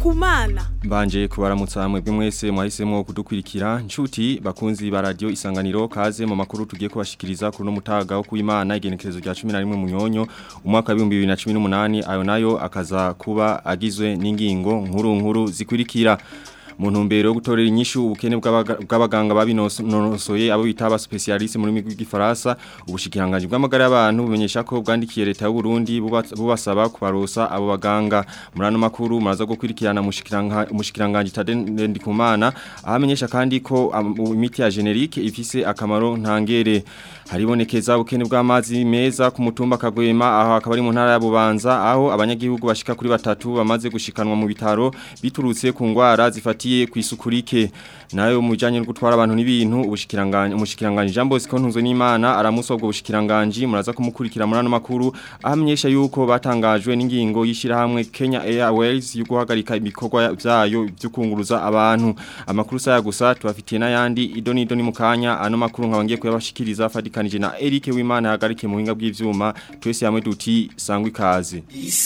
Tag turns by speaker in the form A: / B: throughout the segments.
A: Ndikumana
B: Mbanje kubaramutsa mwebwe mwese mwahisemo kudukurikira nshuti bakunzi ba radio isanganiro kaze mu makuru tugiye kubashikiriza kuri no mutaga wo kuimana igenekerezo rya 11 munyonyo umwaka wa 2018 ayo nayo akaza kuba agizwe n'ingingo nkuru nkuru zikurikira mu ntumbero yo gutorera inyishu ubukene bw'abaganga babinonosoye abo bita aba specialiste muri migwi gifaransa ubushikiranganje bw'amagara y'abantu bumenyesha ko bwandikiye leta y'u Burundi bubasaba kubarosa abo baganga muri ano makuru muraza gukurikirana umushikiranganje Tadende Kumana ahamenyesha kandi ko imiti ya generique ifise akamaro ntangere haribonekeza ubukene bw'amazi meza ku mutumba kagwema aho akaba ari mu ntara ya Bubanza aho abanyagihugu bashika kuri batatu bamaze gushikanwa mu bitaro biturutse ku ngwara zifatiye ku isukurike nayo mu bijanye no gutwara abantu n'ibintu ubushikiranganje umushikiranganje Jean Bosco Ntunzwe n'Imana aramusabwa ubushikiranganje muraza kumukurikira muri ano makuru ahamenyesha yuko batangajwe n'ingingo yishira hamwe Kenya Airways yo guhagarika ibikorwa byayo byo kunguruza abantu amakuru saya gusa tubafitiye n'ayandi idoni idoni mu kanya ano makuru nkabangiye kuyabashikiriza fadikanije na Eric Wimana yahagarike mu hinga bw'ivyuma twese hamwe duti sangwa ikaze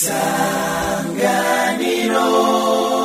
B: isanganiro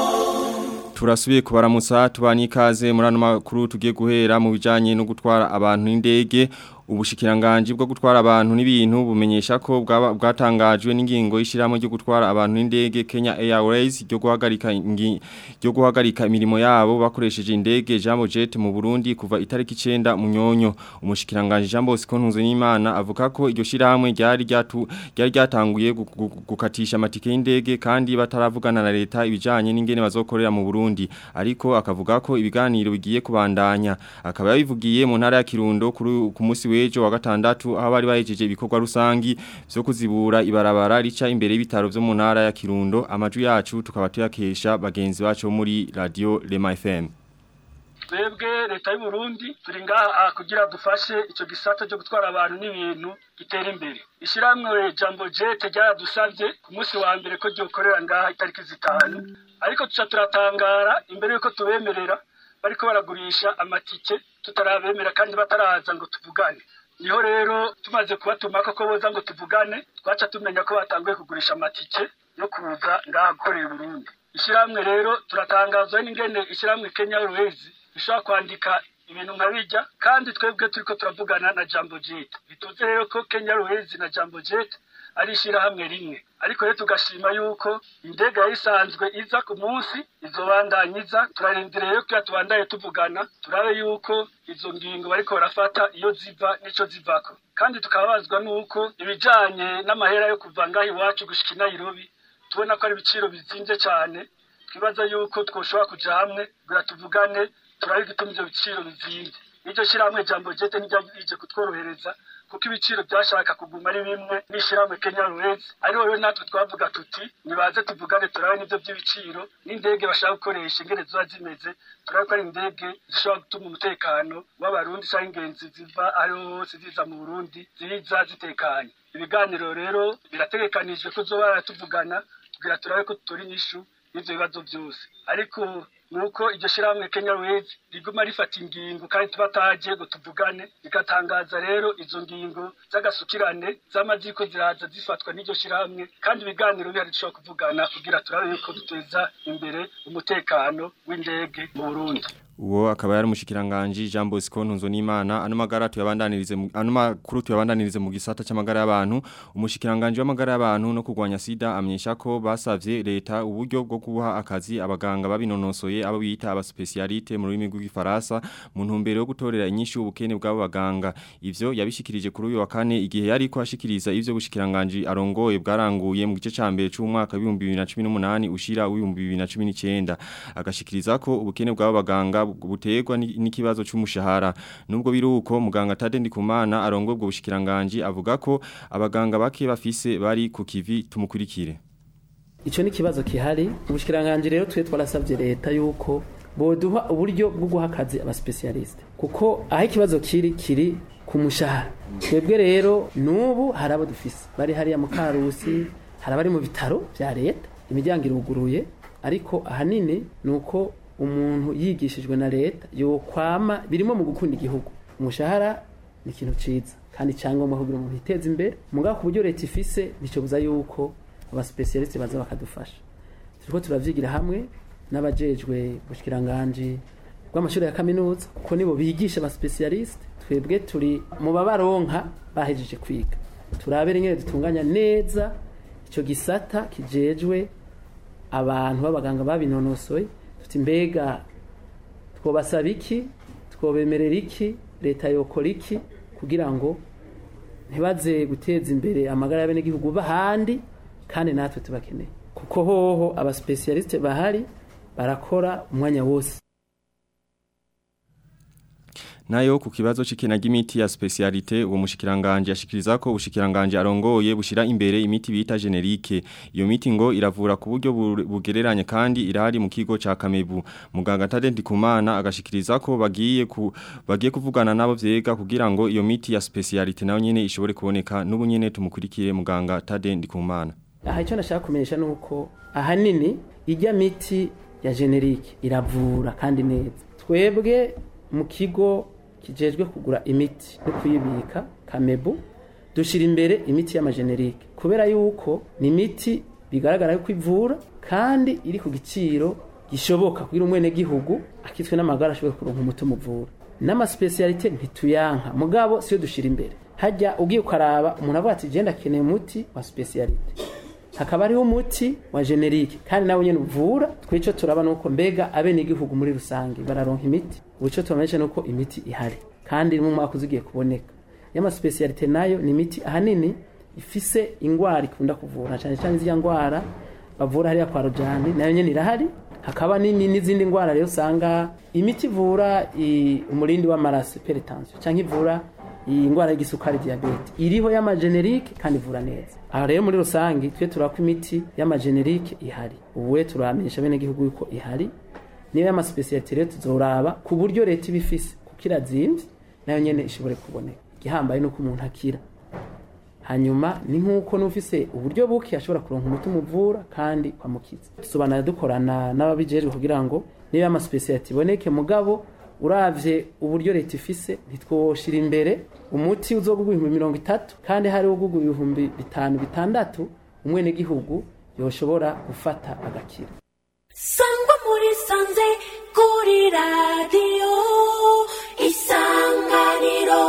B: Turasubiye kubaramutsa tubani ikaze muri ano makuru tugiye guhera mu bijanye no gutwara abantu n'indege ubushikiranganje bwo gutwara abantu n'ibintu bumenyesha ko bwatangajwe n'ingingo y'ishiramo ryo gutwara abantu n'indege Kenya Airways ryo guhagarika ryo guhagarika imirimo yabo bakoresheje indege Jambo Jet mu Burundi kuva itariki 9 munyonyo umushikiranganje Jambo Bosco Ntunze n'Imana avuga ko iryo shiramwe ryari ryatu ryari ryatanguye gukatisha amatike y'indege kandi bataravugana na leta ibijanye n'ingene bazokorera mu Burundi ariko akavuga ko ibiganiro bigiye kubandanya akaba yabivugiye mu ntara ya Kirundo kuri ku munsi wejo wa gatandatu aho bari bahejeje ibikorwa rusangi byo kuzibura ibarabara rica imbere y'ibitaro byo mu ntara ya Kirundo amaju yacu tukaba tuyakesha bagenzi bacu muri radio Lema FM
C: twebwe leta y'u Burundi turi ngaha kugira dufashe ico gisata cyo gutwara abantu n'ibintu gitera imbere ishiramwe jambo jet ryaradusavye ku munsi wa mbere ko ryokorera ngaha itariki zitanu ariko tuca turatangara imbere yuko tubemerera bariko baragurisha amatike tutarabemera kandi bataraza ngo tuvugane niho rero tumaze kubatumako ko boza ngo tuvugane twaca tumenya ko batanguye kugurisha amatike yo kuza ngaha gukorera Burundi ishyirahamwe rero turatangazwa n'ingene ishyirahamwe Kenya Airways ishobora kwandika ibintu nka bijya kandi twebwe turiko turavugana na Jambo Jet bituze rero ko Kenya Airways na Jambo Jet ari ishyirahamwe rimwe ariko rero tugashima yuko indege yayisanzwe iza ku munsi izobandanyiza turarindiriye yo kuya tubandaye tuvugana turabe yuko izo ngingo bariko barafata iyo ziva nico zivako kandi tukababazwa nuko ibijanye n'amahera yo kuva ngaho iwacu gushika i Nairobi tubona ko ari ibiciro bizimvye cyane twibaza yuko twoshobora kuja hamwe kugira tuvugane turabe igituma ivyo biciro bizimvye iryo shirahamwe jambo jete niryo kutworohereza kuko ibiciro byashaka kuguma ari bimwe n'ishyirahamwe Kenya Airways ariho rero natwe twavuga tuti nibaze tuvugane turabe n'ibyo by'ibiciro n'indege bashaka gukoresha ingene ziba zimeze turabe ko ari indege zishobora gutuma umutekano w'abarundi cyangwa ingenzi ziva ariho hose ziza mu Burundi ziza zitekanye ibiganiro rero birategekanijwe ko zoba tuvugana kugira turabe ko tutora inyishu y'ivyo bibazo byose ariko nuko iryo shirahamwe Kenya Airways riguma rifata ingingo kandi tubataje ngo tuvugane rikatangaza rero izo ngingo z'agasukirane z'amaziko ziraza zifatwa n'iryo shirahamwe kandi ibiganiro bihari dushobora kuvugana kugira turabe yuko duteza imbere umutekano w'indege mu Burundi
B: Uwo akaba yari umushikiranganje Jean Bosco Ntunzo n'Imana ano magara tuyabandanirize ano makuru tuyabandanirize mu gisata cy'amagara y'abantu umushikiranganje w'amagara y'abantu no kugwanya sida amenyesha ko basavye leta uburyo bwo kubuha akazi abaganga babinonosoye abo bita aba specialite mu rurimi rw'ifaransa mu ntumbero yo gutorera inyishu ubukene bw'abo baganga ivyo yabishikirije kuri uyu wa kane igihe yari ko ashikiriza ivyo bushikiranganje arongoye bwaranguye mu gice cambere c'umwaka wa 2018 ushira wa 2019 agashikiriza ko ubukene bw'abo baganga buterwa n'ikibazo cy'umushahara nubwo biruko muganga Tade Ndikumana arongo ubwo bushikiranganje avuga ko abaganga bake bafise bari ku kivi tumukurikire
D: Ico ni kibazo kihari ubushikiranganje rero twe twarasavye leta yuko boduha uburyo bwo guha akazi aba specialist kuko aho ikibazo kiri kiri ku mushahara twebwe rero nubu hari abo dufise bari hariya mu karusi hari abari mu bitaro vya leta imiryango iruguruye ariko ahanini nuko umuntu yigishijwe na leta yokwama birimo mu gukunda igihugu umushahara ni ikintu ciza kandi cyangombwa kugira umuntu yiteze imbere mugabo ku buryo leta ifise nticobuza yuko aba specialist baza bakadufasha turiko turavyigira hamwe n'abajejwe ubushikiranganje bw'amashuri ya kaminuza kuko nibo bigisha aba specialiste twebwe turi mu babaronka bahejeje kwiga turabere ingene dutunganya neza ico gisata kijejwe abantu b'abaganga babinonosoye tuti mbega twobasaba iki twobemerera iki leta yokora iki kugira ngo ntibaze guteza imbere amagara y'abenegihugu bahandi kandi natwe tubakeneye kuko hoho abasipesiyalisite bahari barakora umwanya wose
B: Nayo ku kibazo c'ikena ry'imiti ya specialite uwo mushikiranganje yashikiriza ko ubushikiranganje arongoye bushira imbere imiti bita generique iyo miti ngo iravura ku buryo bugereranye kandi irahari mu kigo ca Kamebu muganga Tade Ndikumana agashikiriza ko bagiye ku bagiye kuvugana nabo vyega kugira ngo iyo miti ya specialite nayo nyene ishobore kuboneka n'ubu nyene tumukurikire muganga Tade Ndikumana
D: aha icyo nashaka kumenyesha nuko ahanini ijya miti ya generique iravura kandi neza twebwe mu kigo kijejwe kugura imiti no kuyibika kamebu dushira imbere imiti y'amagenerike kubera yuko ni imiti bigaragara yuko ivura kandi iri ku giciro gishoboka kugira umwene gihugu akitwe n'amagara ashobora kuronka umuti umuvura n'amasipesiyalite ntituyanka mugabo siyo dushira imbere hajya ugiye ukaraba umuntu avuga ati genda akeneye umuti wa sipesiyalite hakaba hariho umuti wa generike kandi nawe nyene uvura twico turaba nuko mbega abene igihugu muri rusange bararonka imiti ubuco tubamenyesha nuko imiti ihari kandi mu mwaka uzigiye kuboneka y'ama specialite nayo ni imiti ahanini ifise ingwara ikunda kuvura cyane cyane zya ngwara bavura hariya kwa rojani nayo nyene irahari hakaba n'izindi ngwara rero usanga imiti ivura umurindi w'amaraso hypertension cyangwa ivura iyi ngwara y'igisukari diabete iriho y'amagenerike kandi ivura neza aha rero muri rusange twe turako imiti y'amagenerike ihari ubu turamenyesha bene gihugu yuko ihari niyo y'amaspecialite rero tuzoraba ku buryo leta ibifise kuko irazimvye nayo nyene ishobore kuboneka igihambaye nuko umuntu akira hanyuma ni nk'uko n'ufise uburyo buke ashobora kuronka umuti umuvura kandi kwamukiza dusobanura dukorana n'ababijejwe kugira ngo niyo y'amaspecialite iboneke mugabo uravye uburyo leta ifise ntitwoshira imbere umuti uzogugwa ibihumbi mirongo itatu kandi hariho ugugwa ibihumbi bitanu bitandatu umwene gihugu yoshobora gufata agakira
A: sangwa muri sanze kuri radiyo isanganiro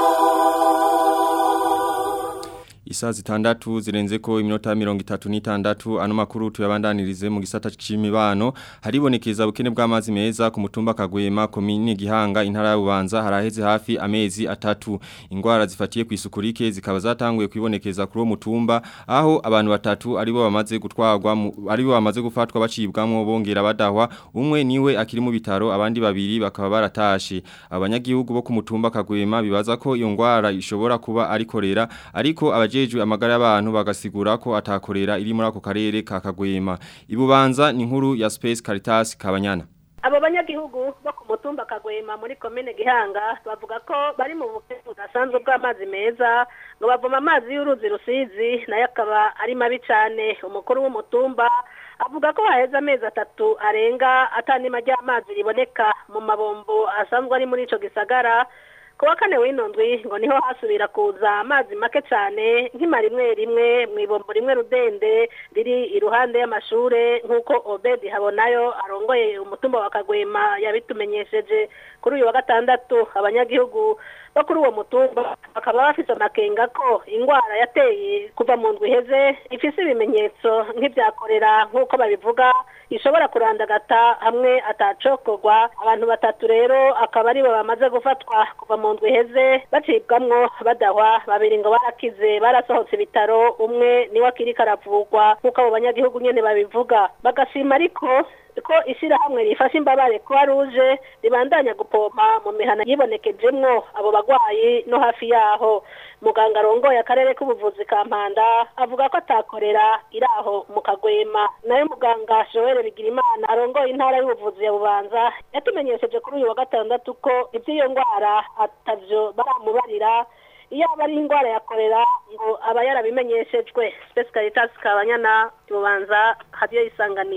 B: Isaa zitandatu zirenze ko iminota mirongo itatu n'itandatu ano makuru tuyabandanirize mu gisata c'imibano haribonekeza ubukene bw'amazi meza ku mutumba kagwema komine gihanga intara y'ubanza haraheze hafi amezi atatu ingwara zifatiye ku isuku rike zikaba zatanguye kwibonekeza kuri uwo mutumba aho abantu batatu aribo bamaze gutwarwa aribo bamaze gufatwa bacibwamwo bongera badahwa umwe niwe akiri mu bitaro abandi babiri bakaba baratashe abanyagihugu bo ku mutumba kagwema bibaza ko iyo ngwara ishobora kuba ari korera ariko abaje abajejwe amagara y'abantu bagasigura ko atakorera iri muri ako karere ka Kagwema ibubanza ni nkuru ya Space Caritas Kabanyana
E: abo banyagihugu bo ku mutumba kagwema muri komine gihanga bavuga ko bari mu bukene budasanzwe bw'amazi meza ngo bavoma amazi y'uruzi rusizi nayo akaba ari mabi cyane umukuru w'umutumba avuga ko haheze amezi atatu arenga atanima ry'amazi riboneka mu mabombo asanzwe ari muri ico gisagara kuwa kane w'inondwi ngo niho hasubira kuza amazi make cyane nk'ima rimwe rimwe mu ibombo rimwe rudende riri iruhande y'amashure nk'uko obedi habonayo arongoye umutumba wa kagwema yabitumenyesheje kuri uyu wa gatandatu abanyagihugu bo kuri uwo mutumba bakaba bafite amakenga ko indwara yateye kuva mu ndwi iheze ifise ibimenyetso nk'ibyakorera nk'uko babivuga ishobora kurandagata hamwe atacokorwa abantu batatu rero akaba aribo bamaze gufatwa kuva mu ndwi iheze bacibwamwo badahwa babiri ngo barakize barasohotse ibitaro umwe niwe akiri karavugwa nk'uko abo banyagihugu nyene babivuga bagashima ariko ko ishyirahamwe rifasha imbabare kuba ruje ribandanya gupompa mu mihana yibonekejemwo abo bagwayi no hafi yaho muganga arongoye akarere k'ubuvuzi ka mpanda avuga ko atakorera iri aho mu kagwema nayo muganga joel bigirimana arongoye intara y'ubuvuzi ya bubanza yatumenyesheje kuri uyu wa gatandatu ko iby'iyo ndwara atavyo baramubarira iyo aba ari indwara ya korera ngo aba yarabimenyeshejwe spesi caritas kabanyana bubanza hadiyo isanganiro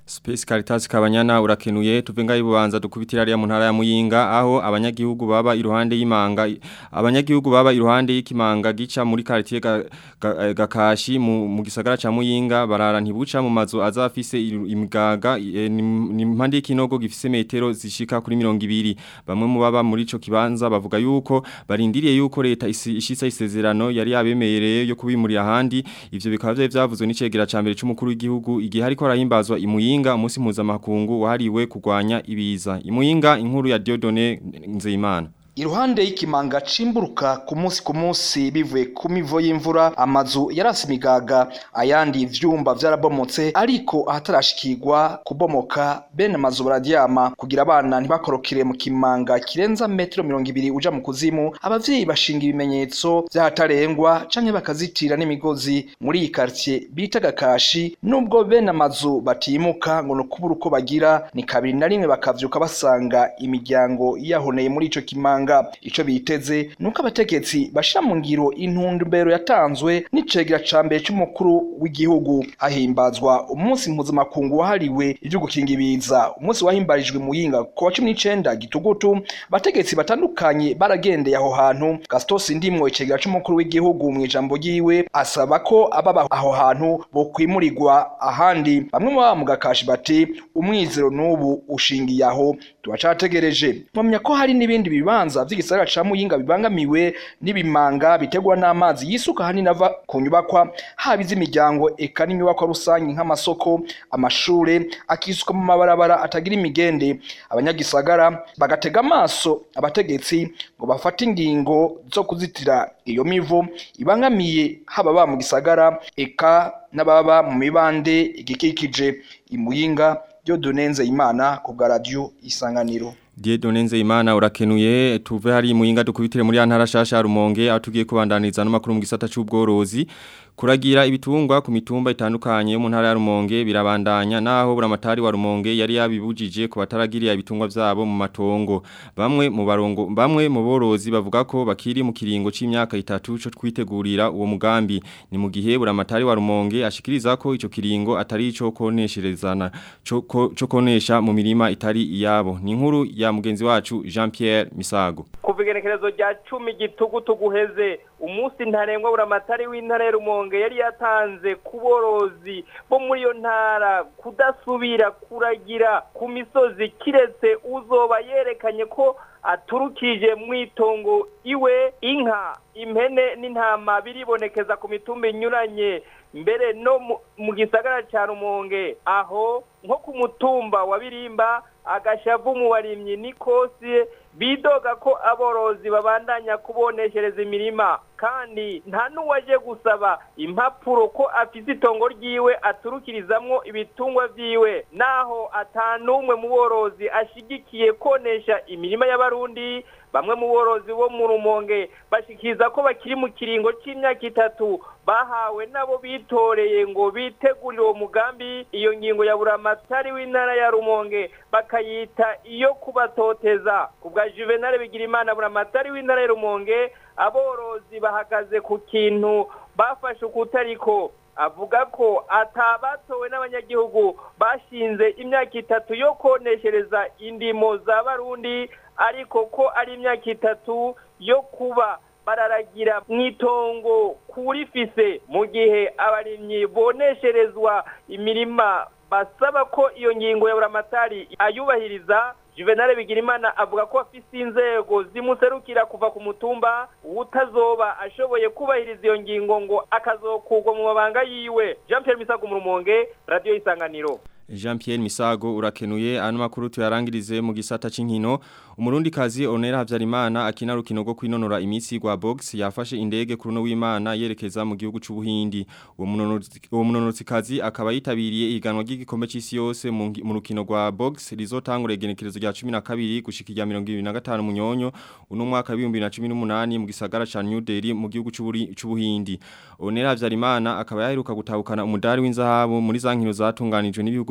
B: Space Caritas Kabanyana urakenuye tuve ngaho ibubanza dukubitira ariya mu ntara ya Muyinga aho abanyagihugu baba iruhande y'imanga abanyagihugu baba iruhande y'ikimanga gica muri quartier ga, ga, gakashi mu, mu gisagara ca Muyinga barara ntibuca mu mazu azafise imigaga e, ni impande y'ikinogo gifise metero zishika kuri 200 bamwe mu baba muri ico kibanza bavuga yuko barindiriye yuko leta ishitsa isezerano yari yabemereye yo kubimurira ahandi ivyo bikaba vyavuzwe n'icegera ca mbere c'umukuru w'igihugu igihe ariko arahimbazwa imuyinga Imuyinga umunsi mpuzamakungu wahariwe kurwanya ibiza. Imuyinga inkuru ya Diodone Nzeyimana.
F: Iruhande y'ikimanga cimburuka ku munsi ku munsi bivuye ku mivo y'imvura amazu yarasi imigaga ayandi vyumba vyarabomotse ariko ahatarashikirwa kubomoka bene amazu baradyama kugira abana ntibakorokere mu kimanga kirenza metero mirongo ibiri uja mu kuzimu abavyeyi bashinga ibimenyetso vy'ahatarengwa canke bakazitira n'imigozi muri iyi quartier bita gakashi nubwo bene amazu batimuka ngo nukubura uko bagira ni kabiri na rimwe bakavyuka basanga imiryango yahoneye muri ico kimanga ico biteze nuko abategetsi bashira mu ngiro intumbero yatanzwe n'icegera ca mbere c'umukuru w'igihugu hahimbazwa umunsi mpuzamakungu wahariwe ivyo gukinga ibiza umunsi wahimbarijwe muyinga ku wa cumi n'icenda gitugutu abategetsi batandukanye baragendeye aho hantu gastos ndimwo icegera c'umukuru w'igihugu mu ijambo ryiwe asaba ko ababa aho hantu bokwimurirwa ahandi bamwe mu baba mu gakashi bati umwizero n'ubu ushingiye aho turacategereje mpamya ko hari n'ibindi bibanza vy'igisagara ca Muyinga bibangamiwe n'ibimanga bitegwa n'amazi yisuka hanini ava ku nyubakwa haba iz'imiryango eka n'inyubakwa rusange nk'amasoko amashure akisuka mu mabarabara atagira imigende abanyagisagara bagatega amaso abategetsi ngo bafate ingingo zo kuzitira iyo mivo ibangamiye haba ba mu gisagara eka n'ababa mu mibande igikikije imuyinga byo dunenze imana ku bwa radio isanganiro
B: Diedonenze imana urakenuye tuve hari muyinga dukubitire muri antara shasha rumonge atugiye kubandaniza no makuru mu gisata c'ubworozi kuragira ibitungwa ku mitumba itandukanye yo mu ntara ya Rumonge birabandanya naho buramatari wa Rumonge yari yabibujije ku bataragiriya ibitungwa vyabo mu matongo bamwe mu barongo bamwe mu borozi bavuga ko bakiri mu kiringo c'imyaka itatu cyo twitegurira uwo mugambi ni mu gihe buramatari wa Rumonge ashikiriza ko ico kiringo atari ico konesherezana cyo konesha mu mirima itari iyabo ni inkuru ya mugenzi wacu Jean Pierre Misago
G: kuva igenekerezo rya 10 gitugutu guheze umunsi ntarengwa buramatari w'intara ya Rumonge yari yatanze kuborozi bo muri iyo ntara kudasubira kuragira ku misozi kiretse uzoba yerekanye ko aturukije mu itongo iwe inka impene n'intama biribonekeza ku mitumba inyuranye mbere no mu gisagara cya rumonge aho nko ku mutumba wa birimba agashavu mu barimyi n'ikosi bidoga ko aborozi babandanya kuboneshereza imirima kandi nta n'uwaje gusaba impapuro ko afite itongo ryiwe aturukirizamwo ibitungwa vyiwe naho atanumwe mu borozi ashigikiye konesha imirima y'abarundi bamwe mu borozi bo mu rumonge bashikiriza ko bakiri mu kiringo c'imyaka itatu bahawe nabo bitoreye ngo bitegurire uwo mugambi iyo ngingo ya buramatari w'intara ya rumonge bakayita iyo kubatoteza ku bwa juvenal bigirimana buramatari w'intara ya rumonge aborozi bahagaze ku kintu bafashe ukutariko avuga ko atabatowe n'abanyagihugu bashinze imyaka itatu yo koneshereza indimo za barundi ariko ko ari imyaka itatu yo kuba bararagira mu itongo kurifise mu gihe abarimyi bonesherezwa imirima basaba ko iyo ngingo ya buramatari ayubahiriza juvenal bigirimana avuga ko afise inzego zimuserukira kuva ku mutumba utazoba ashoboye kubahiriza iyo ngingo ngo akazokugwa mu mabanga yiwe jean pierre misago mu rumonge radiyo isanganiro
B: Jean Pierre Misago urakenuye ano makuru tuyarangirize mu gisata c'inkino umurundi kazi Onera Havyarimana akina rukino rwo kwinonora imitsi gwa box yafashe indege kuri no w'Imana yerekeza mu gihugu c'ubuhindi uwo munonotsi uwo munonotsi kazi akaba yitabiriye iganwa ry'igikombe c'isi yose mu rukino rwa box rizotangura igenekerezo rya 12 gushika rya 2025 munyonyo uno mwaka wa 2018 mu gisagara ca New Delhi mu gihugu c'ubuhindi Onera Havyarimana akaba yaheruka gutahukana umudari w'inzahabu muri za nkino zatunganijwe n'ibihugu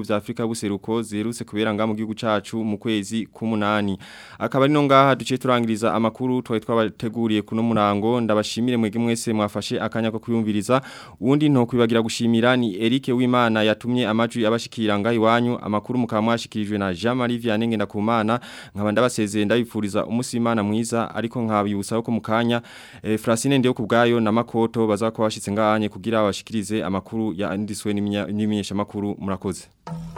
B: vya Afrika buseruko zerutse kubera nga mu gihugu cacu mu kwezi k'umunani akaba ari no ngaha duce turangiriza amakuru twari twabateguriye kuno murango ndabashimire mwege mwese mwafashe akanya ko kuyumviriza uwundi nto kwibagira gushimira ni Eric Wimana yatumye amajwi abashikira nga iwanyu amakuru mukaba mwashikirijwe na Jean Marie Vianney Ngendakumana nkaba ndabasezeye ndabifuriza umusimana mwiza ariko nkabiyusa ko mukanya e, Francine ndiyo kubgayo na makoto bazako bashitse nganye kugira bashikirize amakuru ya ndiswe n'iminyesha makuru murakoze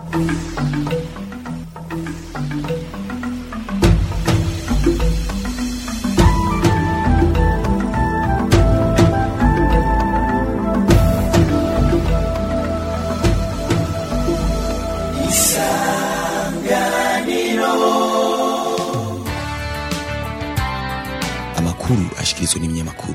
H: amakuru ashikirizwa n'ibinyamakuru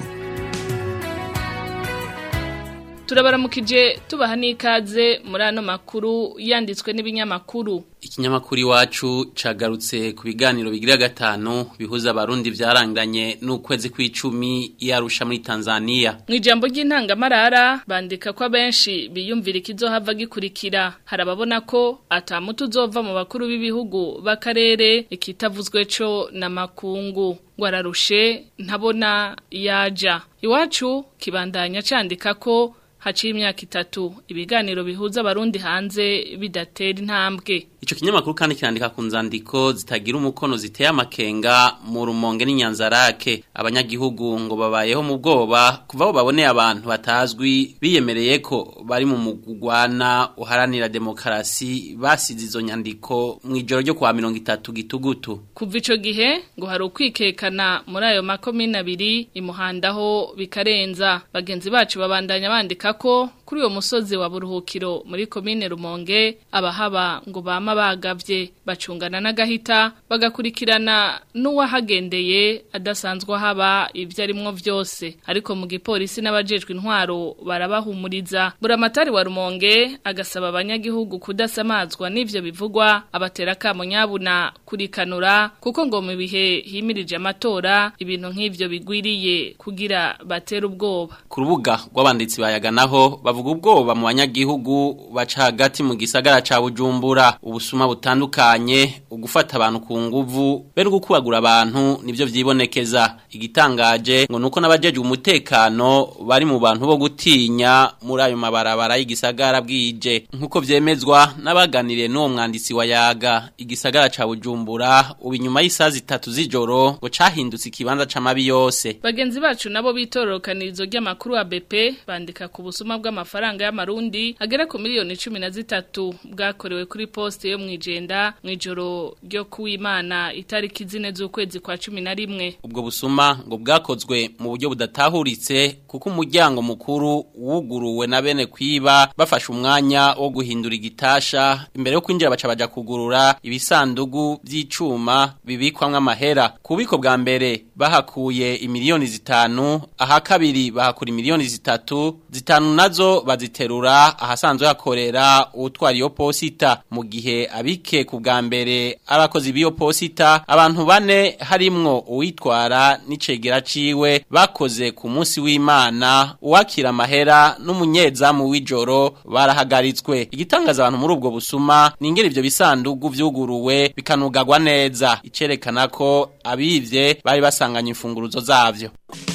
I: turabaramukije tubaha n'ikaze muri ano makuru yanditswe n'ibinyamakuru
J: ikinyamakuru iwacu cagarutse ku biganiro bigira gatanu bihuza abarundi vyaranganye n'ukwezi kw'icumi yarusha muri Tanzania
I: mu ijambo ry'intangamarara bandika ko abenshi biyumvira ikizohava gikurikira harababona ko atamutu uzova mu bakuru b'ibihugu b'akarere ikitavuzwe co na makungu ngo ararushe ntabona yaja iwacu kibandanya candika ko haciye imyaka itatu ibiganiro bihuza abarundi hanze bidatera intambwe
J: Ico kinyamakuru kandi kirandika ku nzandiko zitagira umukono ziteye amakenga mu rumonge n'inyanzarake abanyagihugu ngo babayeho mu bwoba kuva aho baboneye abantu batazwi biyemereye ko bari mu mugugwana uharanira demokarasi basize izo nyandiko mu ijoro ryo kwa mirongo itatu gitugutu
I: kuva ico gihe ngo hari ukwikekana muri ayo makomine abiri imuhandaho bikarenza bagenzi bacu babandanya bandika ko kuri uwo musozi wa buruhukiro muri komine rumonge abahaba ngo bama bagavye bacungana n'agahita bagakurikirana n'uwahagendeye adasanzwe haba ibyo arimwo vyose ariko mu gipolisi n'abajejwe intwaro barabahumuriza buramatari wa rumonge agasaba abanyagihugu kudasamazwa n'ivyo bivugwa abatera kamo nyabuna kurikanura kuko ngo mu bihe himirije amatora ibintu nk'ivyo bigwiriye kugira batera ubwoba
J: ku rubuga rw'abanditsi bayaganaho bavuga ubwoba mu banyagihugu baca hagati mu gisagara ca Bujumbura ubusuma butandukanye ugufata abantu ku nguvu bero gukubagura abantu nivyo vyibonekeza igitangaje ngo nuko nabajeje umutekano bari mu bantu bo gutinya muri ayo mabarabara y'igisagara bwije nkuko vyemezwa n'abaganiriye n'uwo mwanditsi wa yaga igisagara ca Bujumbura ubu inyuma y'isaha zitatu z'ijoro ngo cahindutse ikibanza c'amabi yose
I: bagenzi bacu nabo bitorokanirizo ry'amakuru wa BP bandika ku busuma bw'amafaranga y'amarundi agera ku miliyoni cumi na zitatu bwakorewe kuri poste yo mwijenda mwijoro ryo kuwimana itariki zine z'ukwezi kwa cumi na rimwe
J: ubwo busuma ngo bwakozwe mu buryo budatahuritse kuko umuryango mukuru wuguruwe na bene kwiba bafashe umwanya wo guhindura igitasha imbere yo kwinjira baca baja kugurura ibisandugu by'icuma bibikwamwo amahera ku bubiko bwa mbere bahakuye imiliyoni zitanu aha kabiri bahakura imiliyoni zitatu zitanu nazo baziterura ahasanzwe hakorera utwara iyo posita mu gihe abike ku bwa mbere abakozi b'iyo posita abantu bane harimwo uwitwara n'icegera ciwe bakoze ku munsi w'Imana uwakira amahera n'umunyezamu w'ijoro barahagaritswe igitangaza abantu muri ubwo busuma ningere ivyo bisandugu vyuguruwe bikanugagwa neza icerekana ko abivye bari basanganye imfunguruzo zavyo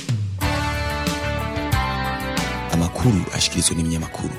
H: amakuru ashikirizwa n'ibinyamakuru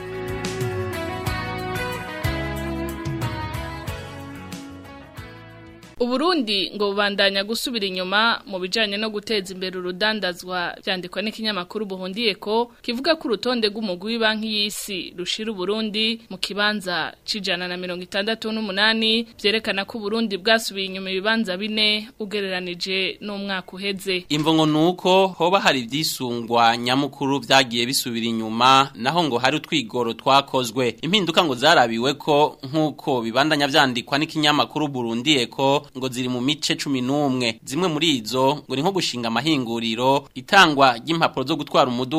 I: Uburundi ngo bubandanya gusubira inyuma mu bijanye no guteza imbere urudandazwa byandikwa n'ikinyamakuru buhundiye ko kivuga ko urutonde rw'umugwi w'ibanki y'isi rushira Uburundi mu kibanza cijana na mirongo itandatu n'umunani vyerekana ko Uburundi bwasubiye inyuma ibibanza bine ugereranije n'umwaka uheze
J: imvo ngo nuko hoba hari ivyisungwa nyamukuru vyagiye bisubira inyuma naho ngo hari utwigoro twakozwe impinduka ngo zarabiwe ko nk'uko bibandanya vyandikwa n'ikinyamakuru Burundi ko ngo ziri mu mice cumi n'umwe zimwe muri izo ngo ni nko gushinga amahinguriro itangwa ry'impapuro zo gutwara umuduga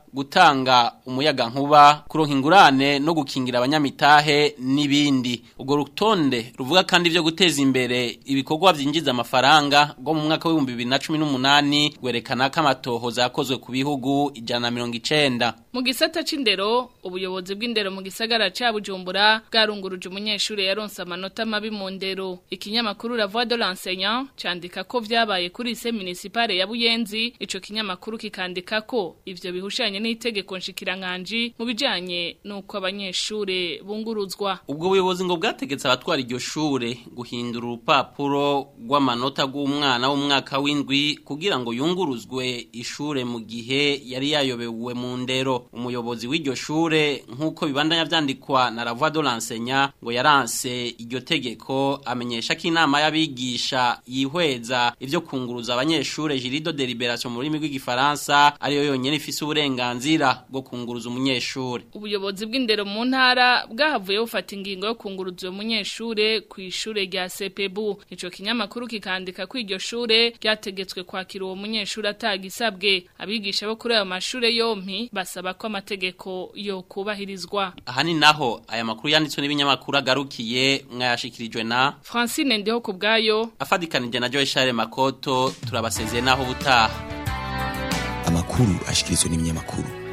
J: gutanga umuyaga nkuba kuronka ingurane no gukingira abanyamitahe n'ibindi ubwo rutonde ruvuga kandi ivyo guteza imbere ibikorwa vyinjiza amafaranga bwo mu mwaka w'ibihumbi bibiri na cumi n'umunani gwerekana ko amatohoza yakozwe ku bihugu ijana na mirongo icenda
I: mu gisata c'indero ubuyobozi bw'indero mu gisagara ca Bujumbura bwarunguruje umunyeshuri yaronse amanota mabi mu ndero ikinyamakuru La Voix de l'enseignant candika ko vyabaye kuri lycée municipale ya Buyenzi ico kinyamakuru kikandika ko ivyo bihushanye n'itegeko nshikiranganje mu bijanye nuko abanyeshure bunguruzwa
J: ubwo buyobozi ngo bwategetse abatwara iryo shure guhindura urupapuro rw'amanota rw'umwana w'umwaka w'indwi kugira ngo yunguruzwe ishure mu gihe yari yayobewe mu ndero umuyobozi w'iryo shure nk'uko bibandanya vyandikwa na La Voix de l'enseignant ngo yaranse iryo tegeko amenyesha ko inama y'abigisha yihweza ivyo kunguruza abanyeshure jurido deliberation mu rurimi rw'igifaransa ariyo yonyene ifise uburenganzira bwo kunguruza umunyeshure
I: ubuyobozi bw'indero mu ntara bwahavuye bufata ingingo yo kunguruza uwo munyeshure ku ishure rya CPBU ico kinyamakuru kikandika ko iryo shure ryategetswe kwakira uwo munyeshure atagisabwe abigisha bo kuri ayo mashure yompi basaba ko amategeko yo kubahirizwa
J: aha ni naho aya makuru yanditswe n'ibinyamakuru agarukiye mwayashikirijwe na
I: Francine ndiho kubgayo
J: afadikanije na Joy Charles Makoto turabasezeye naho butaha
H: amakuru ashikirizwa n'ibinyamakuru